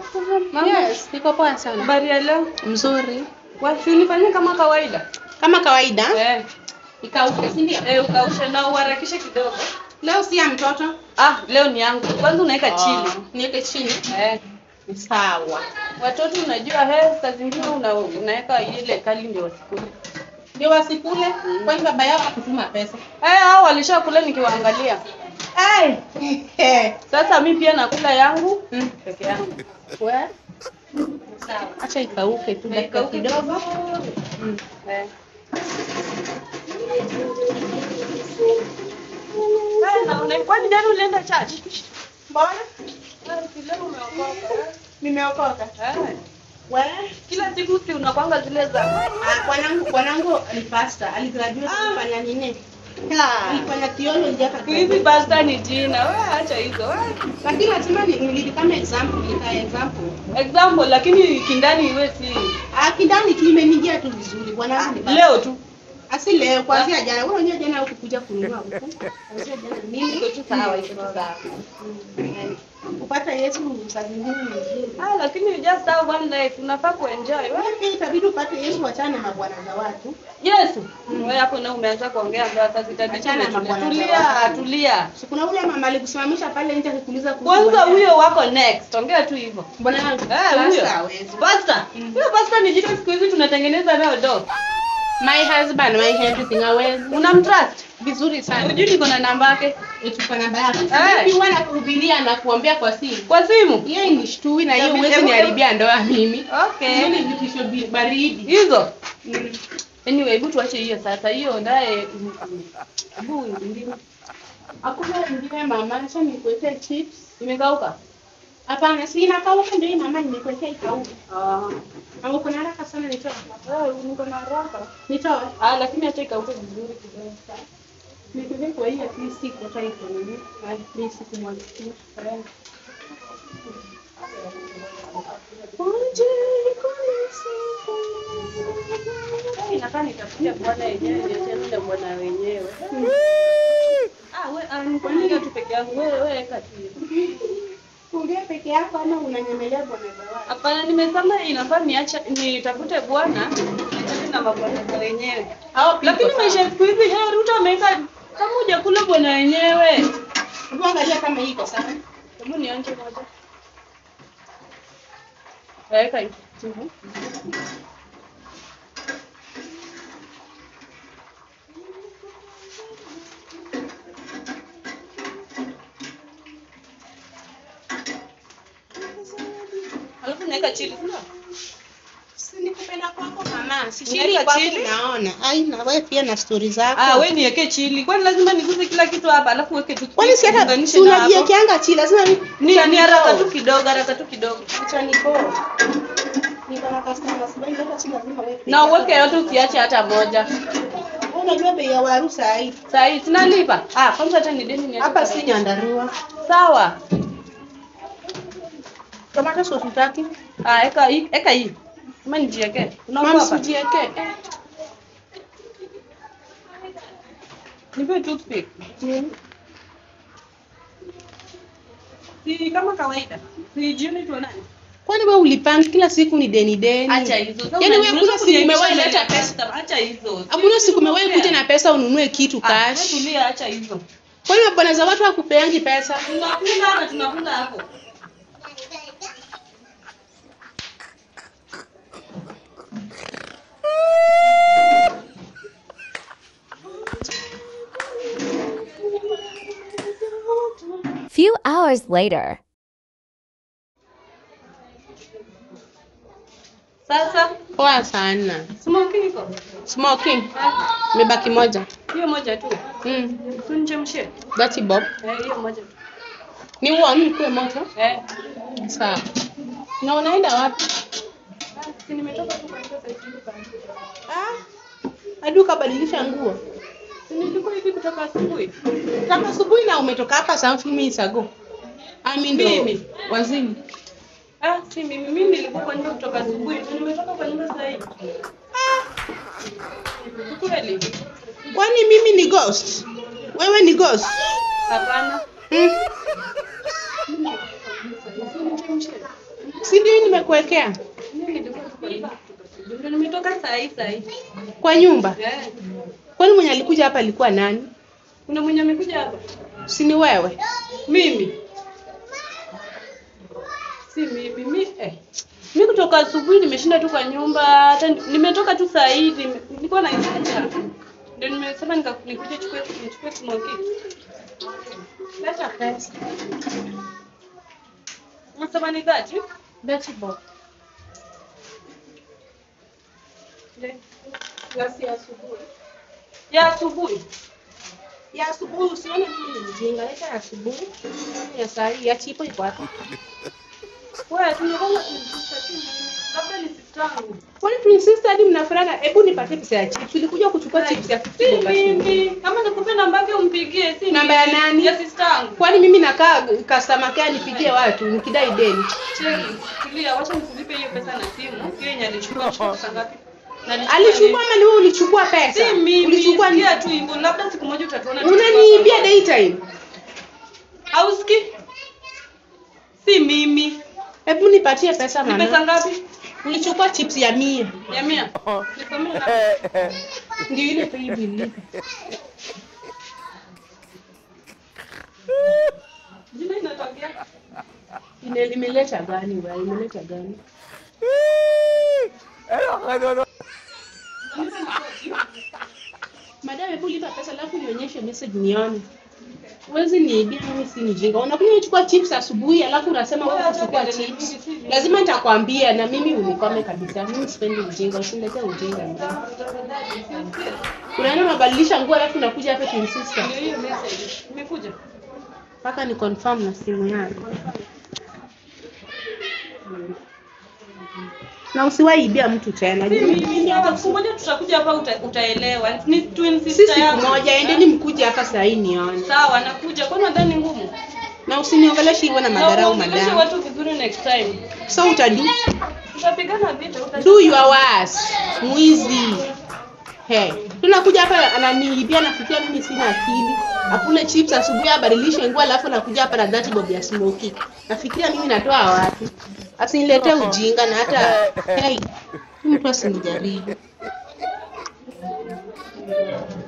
Mambo? Yes, niko poa sana. Habari ya leo? Mzuri. Wapi unifanyie kama kawaida? Kama kawaida, Eh. ikauke, si ndio? Eh, ukaushe na uharakishe kidogo. Leo si ya mtoto. Ah, leo ni yangu. Kwanza unaweka chini. Niweke chini. Eh. Ni Sawa. Watoto unajua he, saa zingine una, unaweka ile kali ndio wasikule. Ndio wasikule, kwani baba yao akutuma pesa. Eh, hao walishakula nikiwaangalia. Eh. Sasa mi pia nakula yangu Mm. peke yangu. We. Sawa. Acha ikauke tu Na dakika ikauke kidogo. Mm. Eh. Eh, na una- kwani jana ulienda church? Mbona? Eh, si leo umeokoka. eh? Nimeokoka. Eh. We. Kila siku si unakwanga zile za Ah, bwanangu bwanangu ni pastor, aligraduate kufanya nini? Alifanya theology hapa. siku hizi pasta ni jina. We acha hizo. we. Lakini lazima ni nilidi kama example, nika example. Example lakini kindani iwe si Ah, kindani tu imenijia tu vizuri. Bwanangu ni pastor. leo tu. Asi leo kwanzia jana. Wewe unajua jana hukukuja kununua huku. Kwanzia jana mimi Iko tu sawa, iko tu sawa. Mm. Kupata Yesu saa zingine ni vizuri. Ah, lakini you just have one life. Unafaa kuenjoy. We. Wewe pia itabidi upate Yesu wachane na mabwana za watu. Yesu. Wewe hapo na umeanza kuongea ndio sasa itabidi Achana na tumetulia. mabwana za Tulia, watu. tulia. Si kuna ule mama alikusimamisha pale nje akikuuliza kuhusu Kwanza bwana. huyo wako next. Ongea tu hivyo. Bwana wangu. Eh, huyo. Sasa hawezi. Pasta. Huyo pasta ni jina siku hizi tunatengeneza nayo do. My husband, my everything hawezi. Unamtrust? Vizuri sana. Unajui niko na namba yake Utupa namba yako. Eh. Vipi huwa nakuhubiria na kuombea kwa simu? kwa simu. Hiyo inishtui na hiyo Hebu- huwezi hebu- niharibia ndoa mimi. Okay. Hiyo ni vitisho bi- baridi. Hizo. Anyway, hebu tuache hiyo sasa. Hiyo ndaye hebu ingine Hakuna ingine mama, acha nikuwekee chips. imekauka. Hapana, si inakauka ndio hii mama nimekuwekea ikauke. Ah. Ama uko na haraka sana nitoe. Wewe niko na haraka. Nitoe. Ah, lakini acha ikauke vizuri kidogo. Nikuwekee kwa hii at least iko hata iko nini? At least kumwagikia. Eh. Waje kunisifu. Inakaa nitafutia bwana yenyewe niachane na bwana wenyewe. Ah, we ah, niko naongea tu peke yangu. Wewe wewe kati. Kulia peke yako ama unanyemelea bwana za watu? Hapana, nimesema inafaa niache nitafute bwana niachane na mabwana za wenyewe. Hao pia Lakini iko maisha ya siku hizi he Ruto ameweka kama hujakula bwana wenyewe. Hebu angalia kama hii iko sawa. Hebu nionje moja. Weka hivi. Alafu naweka chili. sio? Si nikupenda kwako mama. Si Unaweka chini kwako chili? naona. Ai na wewe pia na stori zako. Ah, wewe niweke chili. Kwani lazima niguze kila kitu hapa alafu weke tu. Kwani si hata uunganishe si na hapo? unajiwekeanga chini lazima ni Ni ni haraka tu kidogo, haraka tu kidogo. Acha niko. Niko na customers wengi hata chini lazima wewe. Na uweke yote usiache hata moja. Wewe Unajua bei ya waru saa hii. Saa hii tunalipa. Ah, kwanza hata ni deni ni Hapa si nyandarua. Sawa. Tomato sauce utaki? Ah, eka hii, eka hii. Kama nijiweke. Mama Unaogopa? sijiweke. Nipe toothpick. Si kama kawaida. Si jioni tuonane. Kwani wewe ulipanga kila siku ni deni deni? Acha hizo. Sasa Yaani una- wewe unaweza kuna siku umewahi kuniaibisha leta mbele ya pesa. customer. Acha hizo. Hakuna siku umewahi kuja na pesa ununue kitu Ah, wewe cash. tulia, acha hizo. Kwani mabwana za watu hakupeangi pesa? Tunakula na tunakula hapo. Few hours later. Sasa Poa sana. smoking iko. Smoking. Ah, Imebaki moja. Hiyo moja tu. Mm. Tunichemshie. That's Bob. Eh, hiyo moja tu. Ni uoni kwa moto? Eh. Sawa. Na unaenda wapi? Ah, si nimetoka tu kwa sasa hivi kwa. Ah. Hadi ukabadilisha nguo. Si nilikuwa hivi kutoka asubuhi. Kama asubuhi na umetoka hapa some few minutes ago. I mean Mimi? ndo wazimu. Ah, si mimi mimi nilikuwa kwa nyumba kutoka asubuhi. tu Nimetoka kwa nyumba sasa hivi. Kweli? Kwani mimi ni ghost? Wewe ni ghost? Hapana. Mm. Si ndio hii nimekuwekea Mimi nilikuwa tuko- ndio nimetoka saa hii saa hii. kwa nyumba? Eh. Kwani mwenye alikuja hapa alikuwa nani? Kuna mwenye amekuja hapa? Si ni wewe? Mimi. Si mimi, mi eh. Mi kutoka asubuhi nimeshinda tu kwa nyumba, hata ni- nimetoka tu saa hii, nime- nilikuwa na ndio nimesema nika- nikuje chukue nichukue smoky. Leta pesa. Unasema ni dhati? Leta box. Glasi ya asubuhi. Ya asubuhi. Ya asubuhi usione mimi ni mjinga. Leta ya asubuhi. Ya saa hii ya chipo iko wapi? Wewe tunaona labda ni sister yangu. Kwani twin sister hadi mnafanana? Hebu nipatie pesa ya chips. Ulikuja kuchukua chips ya 50 Si bob asubuhi. mimi. Kama nikupe namba yake umpigie, si Namba ya mimi. nani? Ya sister yangu. Kwani mimi nakaa customer care nipigie watu nikidai deni? Cheki, tulia, wacha nikulipe hiyo pesa na simu. Hiyo yenye alichukua alichukua pesa ngapi? Na alichukua Alichukua nini? ama ni wewe ulichukua pesa? Si mimi, Ulichukua ni sikia tu hivyo. Labda siku moja utatuona. tukiwa Unaniibia pamoja. daytime. Hausikii? Si mimi. Hebu nipatie pesa Ni pesa maana. ngapi? Ulichukua chips ya mia. Ya mia. Nisomee na Ndio ile pay bill. jina inatokea. Ine- Imeleta gani wewe? Imeleta gani? Madam, hebu lipa pesa alafu nionyeshe message nione. Huwezi niibia mimi si mjinga. Unakuja kuchukua chips asubuhi alafu unasema wewe kuchukua chips. Lazima nitakwambia na mimi unikome kabisa. Mimi sipendi ujinga, usiniletee ujinga. Unaenda unabadilisha nguo alafu unakuja hapa twin sister. Ndio hiyo message. Imekuja. Mpaka ni confirm na simu yako. Na usiwaibia mtu tena. Si mimi. Sawa, siku moja tutakuja hapa uta, utaelewa. Ni twin Si sister siku yangu. moja, endeni mkuje hapa saa hii nione. Sawa, nakuja. Kwani nadhani ngumu? Na usiniongeleshe hivyo na Na madharau uongeleshe madam. watu vizuri next time. So utadu Tutapigana vita, uta do your worst. Mwizi. Hey, tunakuja hapa ananiibia nafikia mimi sina akili. Akule chips asubuhi abadilishe nguo alafu nakuja hapa na that bob ya smoky. Nafikiria mimi natoa wapi? Asiniletee ujinga na hata hey, mtu asinijaribu.